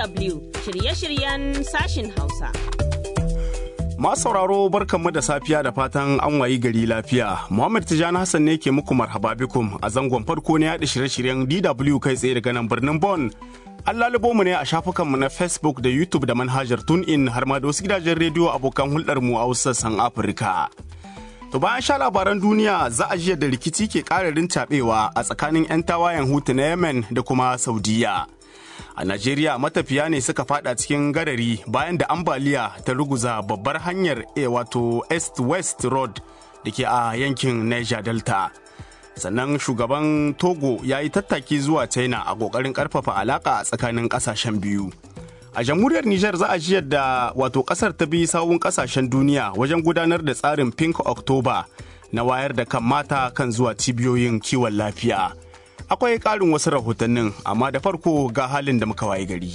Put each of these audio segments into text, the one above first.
DW shirye-shiryen sashin Hausa. Masu sauraro barkanmu da safiya da fatan an wayi gari lafiya. Muhammad Tijani Hassan ne ke muku marhaba bikum a zangon farko na yaɗa shirye-shiryen DW kai tsaye daga nan birnin Bon. An lalubo mu ne a shafukanmu na Facebook da YouTube da manhajar TuneIn har ma da wasu gidajen rediyo abokan hulɗarmu a wasu sassan Afirka. To bayan sha labaran duniya za a jiya da rikici ke ƙararin caɓewa a tsakanin 'yan tawayen hutu na Yemen da kuma Saudiya. A Najeriya matafiya ne suka fada cikin garari bayan da ambaliya ta ruguza babbar hanyar e wato East-West Road da ke a yankin Niger Delta. Sannan shugaban Togo ya yi tattaki zuwa China a ƙoƙarin ƙarfafa alaƙa a tsakanin ƙasashen biyu. A jamhuriyar Nijar za a ji yadda wato kasar ta bi sawun kasashen duniya wajen gudanar da tsarin Pink October na wayar da kan mata kan zuwa cibiyoyin kiwon lafiya. Akwai ƙarin wasu rahotannin amma da farko ga halin da muka waye gari.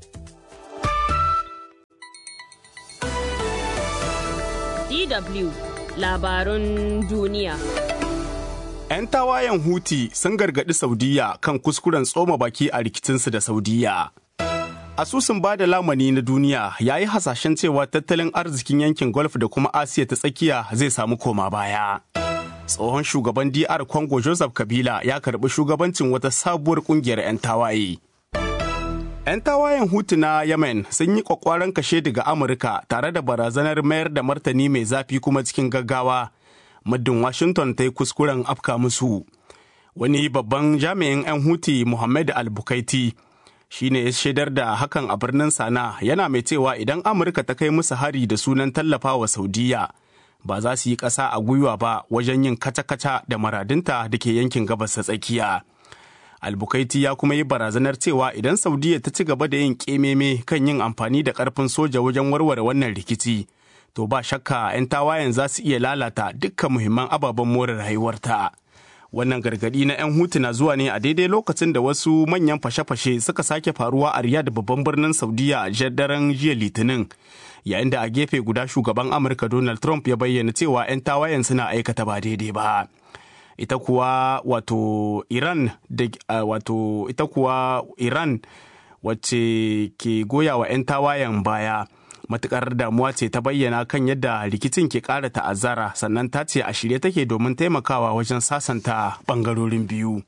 DW labarun duniya. 'Yan tawayen Huti sun gargaɗi Saudiya kan kuskuren tsoma baki a rikicinsu da Saudiya. asusun ba da lamani na duniya ya yi hasashen cewa tattalin arzikin yankin golf da kuma asiya ta tsakiya zai samu koma baya tsohon shugaban dr congo joseph kabila ya karbi shugabancin wata sabuwar kungiyar 'yan tawaye 'yan tawayen hutu na yemen sun yi kwakwaran kashe daga amurka tare da barazanar mayar da martani mai zafi kuma cikin gaggawa muddin washington ta yi kuskuren afka musu wani babban jami'in 'yan huti muhammad al-bukaiti shi ne ya shaidar da hakan a birnin sana yana mai cewa idan amurka ta kai musu hari da sunan tallafa wa saudiya ba za su yi ƙasa a gwiwa ba wajen yin kaca-kaca da maradinta da ke yankin gabas ta tsakiya albukaiti ya kuma yi barazanar cewa idan saudiya ta ci gaba da yin ƙememe kan yin amfani da ƙarfin soja wajen warware wannan rikici to ba shakka 'yan tawayen za su iya lalata dukkan muhimman ababen more rayuwarta. wannan gargadi na 'yan hutu na zuwa ne a daidai lokacin da wasu manyan fashe-fashe suka sake faruwa a riyadh babban birnin saudiya a daren jiya litinin yayin da a gefe guda shugaban amurka donald trump ya bayyana cewa 'yan tawayen suna aikata ba daidai ba ita kuwa wato iran da wato ita kuwa iran wacce ke goya wa 'yan tawayen baya matukar damuwa ce ta bayyana kan yadda rikicin ke ƙara ta'azzara sannan ta ce a shirye take domin taimakawa wajen sasanta ɓangarorin biyu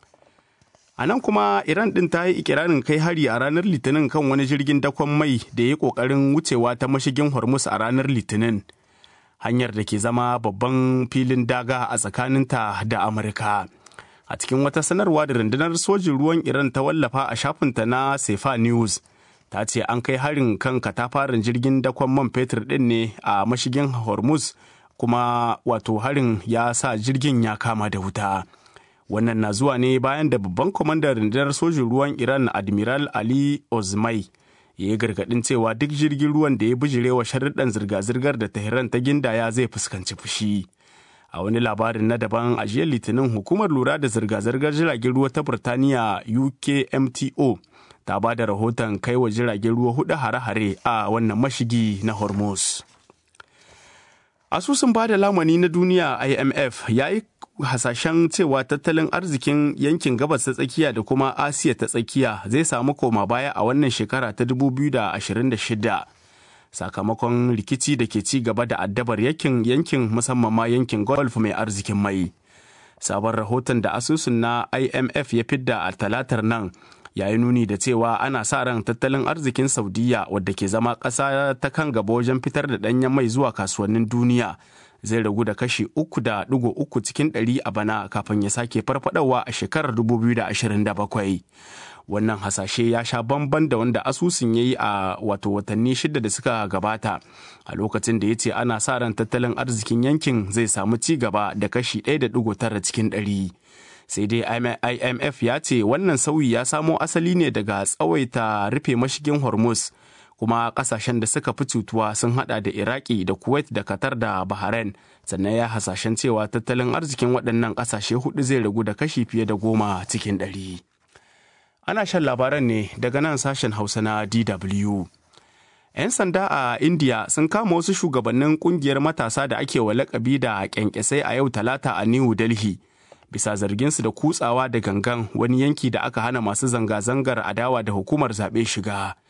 a nan kuma iran ɗin ta yi ikirarin kai hari a ranar litinin kan wani jirgin dakon mai da ya yi ƙoƙarin wucewa ta mashigin hormuz a ranar litinin hanyar da ke zama babban filin daga a tsakaninta da amurka a cikin wata sanarwa da rundunar sojin ruwan iran ta wallafa a shafinta na sefa news ta ce an kai harin kan katafaren jirgin dakon man fetur ɗin ne a mashigin hormuz kuma wato harin ya sa jirgin ya kama da wuta wannan na zuwa ne bayan da babban kwamandan rundunar sojin ruwan iran admiral ali ozmai ya yi gargaɗin cewa duk jirgin ruwan da ya bijirewa sharuɗan zirga-zirgar da tehran ta gindaya zai fuskanci fushi a wani labarin na daban a jiya litinin hukumar lura da zirga-zirgar jiragen ruwa ta burtaniya ukmto ta ba da rahoton kai wa jiragen ruwa hudu hare-hare a wannan mashigi na hormuz asusun ba da lamani na duniya imf ya yi hasashen cewa tattalin arzikin yankin gabas ta tsakiya da kuma asiya ta tsakiya zai samu koma baya a wannan shekara ta 2026 sakamakon rikici da ke ci gaba da addabar yankin yankin musamman ma yankin golf mai arzikin mai sabon rahoton da asusun na imf ya fidda a talatar nan ya yi nuni da cewa ana sa ran tattalin arzikin saudiya wadda ke zama ƙasa ta kan gaba wajen fitar da ɗanyen mai zuwa kasuwannin duniya zai ragu da kashi uku da ɗigo uku cikin ɗari a bana kafin ya sake farfadawa a shekarar 2027 wannan hasashe ya sha bamban da wanda asusun ya yi a wato watanni shida da suka gabata a lokacin da ya ce ana sa ran tattalin arzikin yankin zai samu ci gaba da kashi 1.9 cikin ɗari. sai dai imf ya ce wannan sauyi ya samo asali ne daga tsawaita rufe mashigin hormuz kuma kasashen da suka fi cutuwa sun hada da iraki da kuwait da qatar da bahrain sannan ya hasashen cewa tattalin arzikin waɗannan ƙasashe hudu zai ragu da kashi fiye da goma cikin ɗari ana shan labaran ne daga nan sashen hausa na dw 'yan sanda a india sun kama wasu shugabannin kungiyar matasa da ake wa lakabi da kyankyasai a yau talata a new delhi bisa zarginsu da kutsawa da gangan wani yanki da aka hana masu zanga-zangar adawa da hukumar zaɓe shiga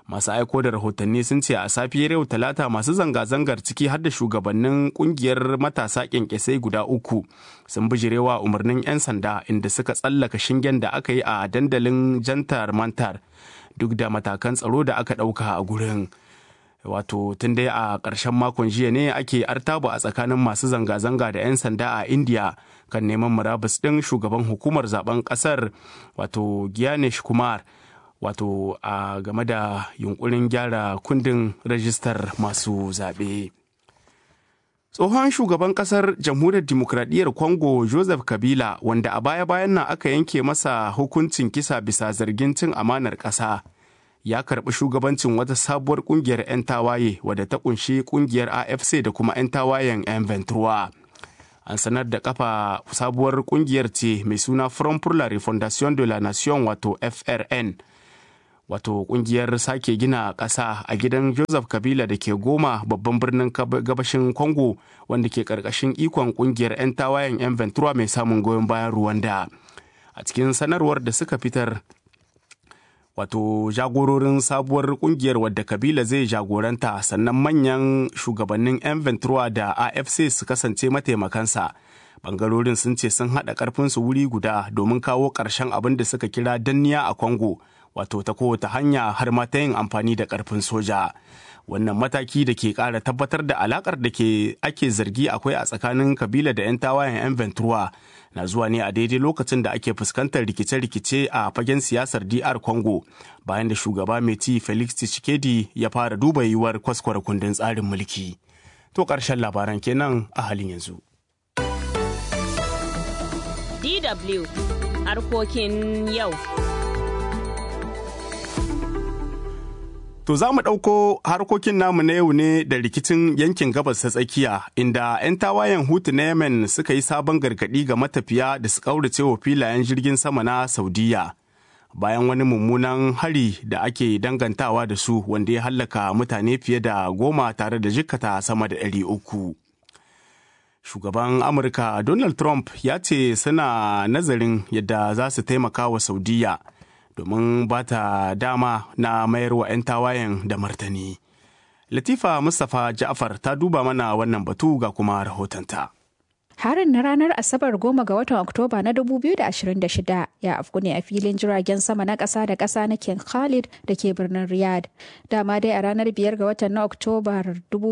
masu aiko da rahotanni sun ce a safiyar yau talata masu zanga-zangar ciki har da shugabannin kungiyar matasa kyankyasai guda uku sun bijirewa umarnin 'yan sanda inda suka tsallaka shingen da aka yi a dandalin jantar mantar duk da matakan tsaro da aka ɗauka a gurin wato tun dai a ƙarshen makon jiya ne ake artaba a tsakanin masu zanga-zanga da 'yan sanda a india kan neman murabus ɗin shugaban hukumar zaben ƙasar wato gyanesh kumar wato a game da yunkurin gyara kundin rajistar masu zaɓe. tsohon shugaban kasar jamhuriyar dimokuraɗiyyar congo joseph kabila wanda a baya-bayan nan aka yanke masa hukuncin kisa bisa zargin cin amanar ƙasa ya karɓi shugabancin wata sabuwar ƙungiyar 'yan tawaye wadda ta ƙunshi ƙungiyar afc da kuma 'yan tawayen 'yan ventura an sanar da kafa sabuwar ƙungiyar ce mai suna front pour la refondation de la nation wato frn wato kungiyar sake gina ƙasa a gidan joseph kabila da ke goma babban birnin gabashin congo wanda ke ƙarƙashin ikon kungiyar 'yan tawayen 'yan ventura mai samun goyon bayan rwanda a cikin sanarwar da suka fitar wato jagororin sabuwar kungiyar wadda kabila zai jagoranta sannan manyan shugabannin 'yan ventura da afc su kasance mataimakansa bangarorin sun ce sun haɗa ƙarfinsu wuri guda domin kawo ƙarshen abin da suka kira danniya a congo wato ta kowace hanya har ma ta yin amfani da ƙarfin soja wannan mataki da ke ƙara tabbatar da alakar da ke ake zargi akwai a tsakanin kabila da 'yan tawayen 'yan ventura na zuwa ne a daidai lokacin da ake fuskantar rikice-rikice a fagen siyasar dr congo bayan da shugaba mai ci felix tshisekedi ya fara duba yiwuwar kwaskwara kundin tsarin mulki to ƙarshen labaran kenan a halin yanzu DW harkokin yau. To za mu ɗauko harkokin namu na yau ne da rikicin yankin gabas ta tsakiya inda 'yan tawayen hutu na Yemen suka yi sabon gargaɗi ga matafiya da su ƙaurace wa filayen jirgin sama na Saudiya. Bayan wani mummunan hari da ake dangantawa da su wanda ya hallaka mutane fiye da goma tare da jikkata sama da ɗari uku. shugaban amurka donald trump ya ce suna nazarin yadda za su taimaka wa saudiya domin ba ta dama na mayar wa 'yan tawayen da martani latifa mustapha ja'far ta duba mana wannan batu ga kuma rahotonta Harin na ranar Asabar goma ga watan Oktoba na 2026 ya afku ne a filin jiragen sama na ƙasa da ƙasa na King Khalid da ke birnin Riyadh. Dama dai a ranar biyar ga watan na Oktoba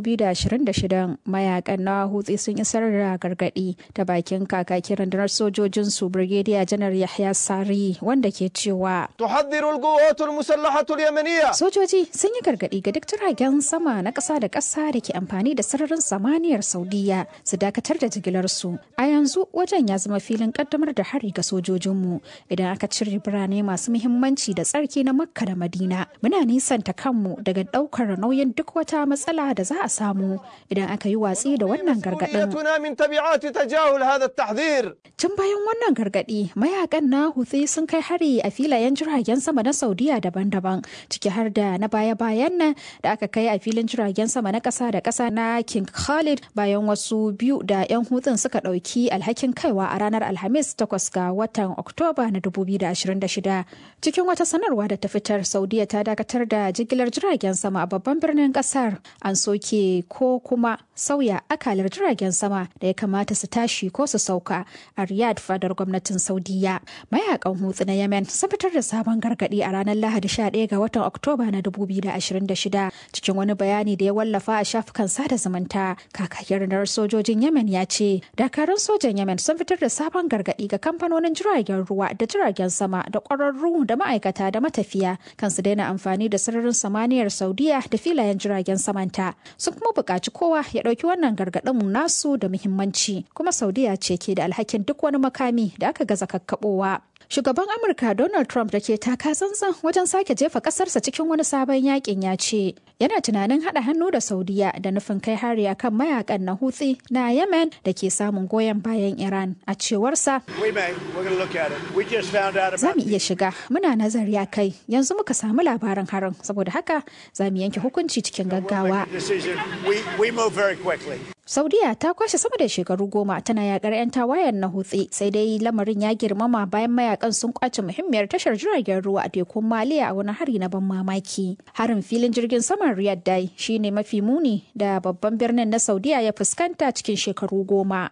2026 mayakan na hutsi sun isar da gargaɗi ta bakin kakakin rundunar sojojin su Brigadier Janar Yahya Sari wanda ke cewa تحذر القوات المسلحة اليمنية Sojoji sun yi gargaɗi ga duk jiragen sama na ƙasa da ƙasa da ke amfani da sararin samaniyar Saudiya su dakatar da jigilarsu. A yanzu wajen ya zama filin ƙaddamar da hari ga sojojinmu idan aka cire birane masu muhimmanci da tsarki na Makka da Madina. Muna nisanta kanmu daga ɗaukar nauyin duk wata matsala da za a samu idan aka yi watsi da wannan gargaɗin. مسؤوليتنا من تبعات تجاهل هذا التحذير Tun bayan wannan gargaɗi, mayakan na Houthi sun kai hari a filayen jiragen sama na Saudiya daban-daban, ciki har da na baya-bayan nan da aka kai a filin jiragen sama na ƙasa da ƙasa na King Khalid bayan wasu biyu da 'yan hutun suka ɗauki alhakin kaiwa a ranar Alhamis 8 ga watan Oktoba na 2026. Cikin wata sanarwa da ta fitar, Saudiya ta dakatar da jigilar jiragen sama a babban birnin ƙasar. An soke ko kuma sauya akalar jiragen sama da ya kamata su tashi ko su sauka a Riyadh fadar gwamnatin Saudiya. Mayakan hutsu na Yemen sun fitar da sabon gargadi a ranar Lahadi 11 ga watan Oktoba na 2026 cikin wani bayani da ya wallafa a shafukan sada zumunta. Kakakin rundunar sojojin Yemen ya ce dakarun sojan Yemen sun fitar da sabon gargadi ga kamfanonin jiragen ruwa da jiragen sama da ƙwararru da ma'aikata da matafiya kan su daina amfani da sararin samaniyar Saudiya da filayen jiragen samanta. Sun kuma buƙaci kowa ya ɗauki wannan gargaɗin nasu da muhimmanci kuma Saudiya ce ke da alhakin duk wani makami da aka gaza kakkaɓowa. Shugaban Amurka Donald Trump da ke taka tsantsan wajen sake jefa kasarsa cikin wani sabon yakin ya ce yana tunanin haɗa hannu da Saudiya da nufin kai hari akan mayakan na Houthi na Yemen da ke samun goyon bayan Iran a cewarsa. We may. We're going to look at it. We just found out Za about mu iya shiga muna nazari a kai yanzu muka samu labarin harin saboda haka za mu yanke hukunci cikin gaggawa. the decision. We, we move very quickly. Saudiya ta kwashe sama da shekaru goma tana yakar 'yan tawayen na hutsi sai dai lamarin ya girmama bayan mayakan mayakan sun kwace muhimmiyar tashar jiragen ruwa a tekun maliya a wani hari na ban mamaki harin filin jirgin saman riyadh dai shine mafi muni da babban birnin na saudiya ya fuskanta cikin shekaru goma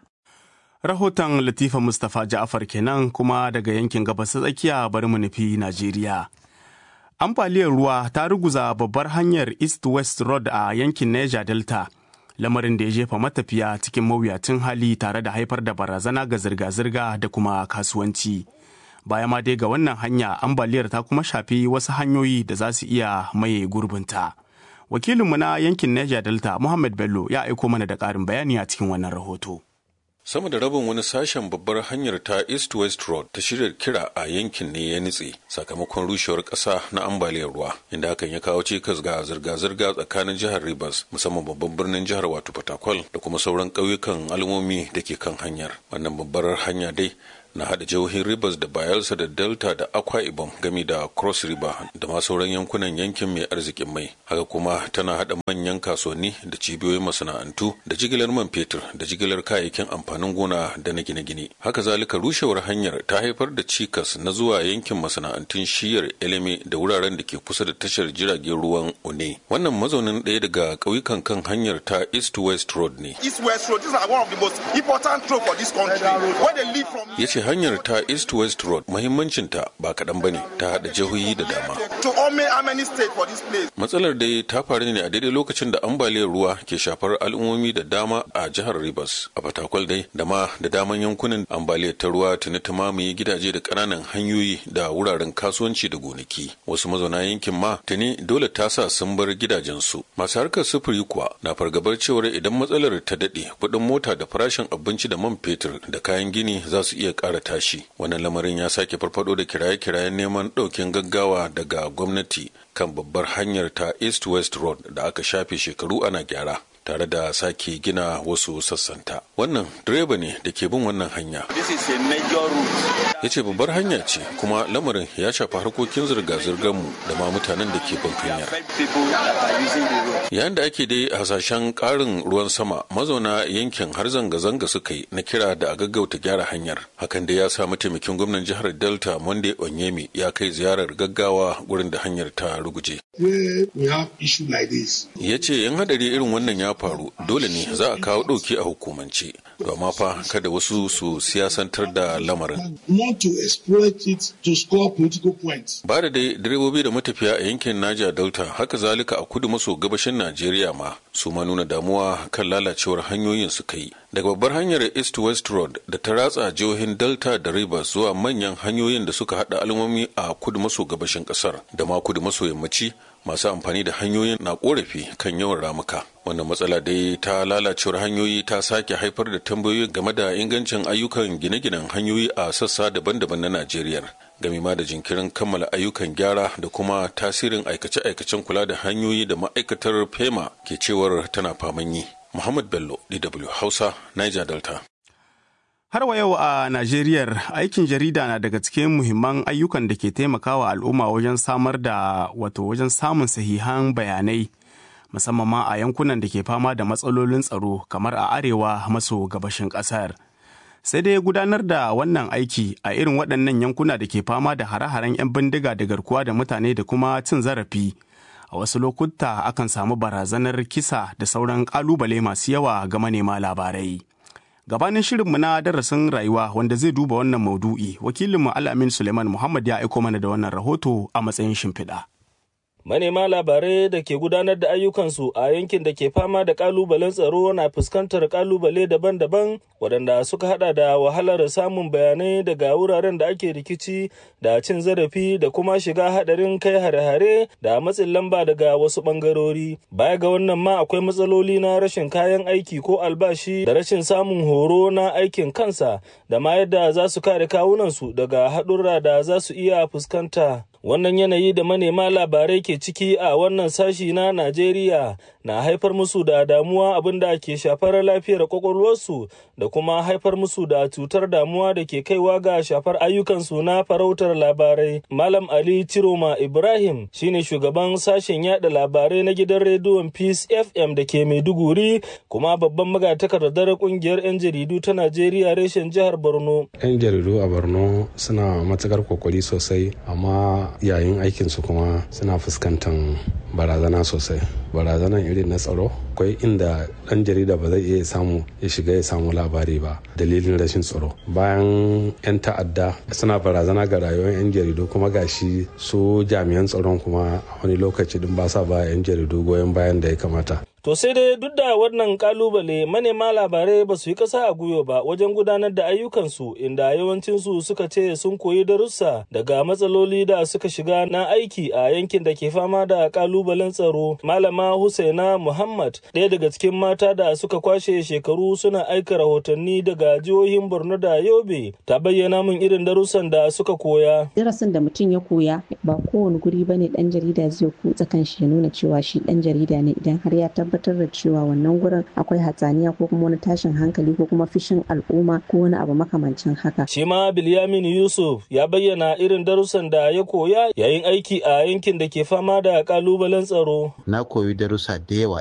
rahoton latifa mustapha ja'afar kenan kuma daga yankin gabas tsakiya bari mu nufi najeriya ambaliyar ruwa ta ruguza babbar hanyar east west road a yankin niger delta lamarin da ya jefa matafiya cikin mawuyacin hali tare da haifar da barazana ga zirga-zirga da kuma kasuwanci baya ma dai ga wannan hanya ambaliyar ta kuma shafi wasu hanyoyi da za su iya maye gurbinta wakilinmu na yankin niger delta muhammad bello ya aiko mana da ƙarin bayani a cikin wannan rahoto sama da rabin wani sashen babbar hanyar ta east west road ta shirya kira a yankin ne ya nutse sakamakon rushewar ƙasa na ambaliyar ruwa inda hakan ya kawo cikas ga zirga-zirga tsakanin jihar rivers musamman babban birnin jihar wato fatakwal da kuma sauran ƙauyukan al'ummomi da ke kan hanyar wannan babbar hanya dai na hada jihohin Rivers da Bayelsa da Delta da Akwa Ibom gami da Cross River da ma sauran yankunan yankin mai arzikin mai. Haka kuma tana hada manyan kasuwanni da cibiyoyin masana'antu da jigilar man fetur da jigilar kayayyakin amfanin gona da na gine-gine. Haka zalika rushewar hanyar ta haifar da cikas na zuwa yankin masana'antun shiyar Eleme da wuraren da ke kusa da tashar jiragen ruwan One. Wannan mazaunin ɗaya daga ƙauyukan kan hanyar ta East West Road ne. East West Road, these are one of the most important roads for this country. Where they live from ya ce hanyar ta east west road muhimmancinta ba kaɗan ba ne ta haɗa jihohi da dama to Ome Amani State for this place. matsalar dai ta faru ne a daidai lokacin da ambaliyar ruwa ke shafar al'ummomi da dama a jihar rivers a fatakwal dai da ma da daman yankunan ambaliyar ta ruwa tuni ta mamaye gidaje da ƙananan hanyoyi da wuraren kasuwanci da gonaki wasu mazauna yankin ma tuni dole ta sa sun bar gidajensu masu harkar sufuri kuwa na fargabar cewar idan matsalar ta daɗe kuɗin mota da farashin abinci da man fetur da kayan gini za su iya ƙara tashi wannan lamarin ya sake farfado da kiraye-kirayen neman ɗaukin gaggawa daga gwamnati kan babbar hanyar ta east west road da aka shafe shekaru ana gyara tare da sake gina wasu sassanta wannan direba ne da ke bin wannan hanya This is a major route. ya ce babbar hanya ce kuma lamarin ya shafi harkokin zirga-zirgar mu da ma mutanen da ke bin hanyar People that are using the road. yayin da ake dai hasashen karin ruwan sama mazauna yankin har zanga-zanga suka yi na kira da a gaggauta gyara hanyar hakan da ya sa mataimakin gwamnan jihar delta monday onyemi ya kai ziyarar gaggawa gurin da hanyar ta ruguje where we have issue like this. ya ce yan hadari irin wannan ya faru dole ne za a kawo ɗauki a hukumance to amma fa kada wasu su siyasantar da lamarin Want to exploit it to score political points. ba da dai direbobi da matafiya a yankin Niger Delta haka zalika a kudu maso gabashin Najeriya ma su ma nuna damuwa kan lalacewar hanyoyin suka yi daga babbar hanyar East West Road da ta ratsa jihohin Delta da Rivers zuwa manyan hanyoyin da suka hada al'ummomi a kudu maso gabashin kasar da ma kudu maso yammaci masu amfani da hanyoyin na korafi kan yawan ramuka wannan matsala dai ta lalacewar hanyoyi ta sake haifar da tambayoyi game da ingancin ayyukan gine-ginen hanyoyi a sassa daban-daban na najeriya game ma da jinkirin kammala ayyukan gyara da kuma tasirin aikace-aikacen kula da hanyoyi da ma'aikatar fema ke cewar tana faman yi muhammad bello dw hausa niger delta Har wa yau a Najeriya aikin jarida na daga cikin muhimman ayyukan da ke taimakawa al'umma wajen samar da wato wajen samun sahihan bayanai musamman ma a yankunan da ke fama da matsalolin tsaro kamar a arewa maso gabashin ƙasar. Sai dai gudanar da wannan aiki a irin waɗannan yankuna da ke fama da hare-haren 'yan bindiga da garkuwa da mutane da kuma cin zarafi. A wasu lokuta akan samu barazanar kisa da sauran ƙalubale masu yawa ga manema labarai. gabanin shirinmu na darasin rayuwa wanda zai duba wannan maudu'i wakilinmu al'amin suleiman muhammad ya aiko mana da wannan rahoto a matsayin shimfiɗa. manema labarai da ke gudanar da ayyukansu a yankin da ke fama da kalubalen tsaro na fuskantar kalubale daban-daban waɗanda suka hada da wahalar samun bayanai daga wuraren da ake rikici da cin zarafi da kuma shiga hadarin kai hare-hare da matsin lamba daga wasu ɓangarori baya ga wannan ma akwai matsaloli na rashin kayan aiki ko albashi da rashin samun horo na aikin kansa da ma yadda za su kare kawunansu daga haɗurra da za su iya fuskanta Wannan yanayi da manema labarai ke ciki a wannan sashi na Najeriya na haifar musu da damuwa abin da ke shafar lafiyar kwakwalwarsu da kuma haifar musu da cutar damuwa da ke kaiwa ga shafar ayyukansu na farautar labarai. Malam Ali Ciroma Ibrahim shine shugaban sashen yada labarai na gidan rediyon Peace FM da ke Maiduguri kuma babban magatakardar kungiyar 'yan jaridu ta Najeriya reshen jihar Borno. 'Yan jaridu a Borno suna matukar kokari sosai amma yayin aikinsu kuma suna fuskantar barazana sosai. Barazanan irin na tsaro akwai inda ɗan jarida ba zai iya samu ya shiga ya samu labari ba dalilin rashin tsaro bayan 'yan ta'adda suna barazana ga rayuwar 'yan jaridu kuma gashi su jami'an tsaron kuma a wani lokaci din ba sa ba 'yan jaridu goyon bayan da ya kamata To sai dai duk da wannan kalubale manema labarai ba su yi ƙasa a gwiwa ba wajen gudanar da ayyukansu inda yawancinsu suka ce sun koyi darussa daga matsaloli da suka shiga na aiki a yankin da ke fama da kalubalen tsaro. Malama Husaina Muhammad ɗaya daga cikin mata da suka kwashe shekaru suna aika rahotanni daga jihohin Borno da Yobe ta bayyana min irin darussan da suka koya. Darasin da mutum ya koya ba kowane guri bane ɗan jarida zai kutsa kan shi ya nuna cewa shi ɗan jarida ne idan har ya tabbatar tabbatar da cewa wannan gurin akwai hatsaniya ko kuma wani tashin hankali ko kuma fishin al'umma ko wani abu makamancin haka. Shi ma Bilyamin Yusuf ya bayyana irin darussan da ya koya yayin aiki a yankin da ke fama da kalubalen tsaro. Na koyi darussa da yawa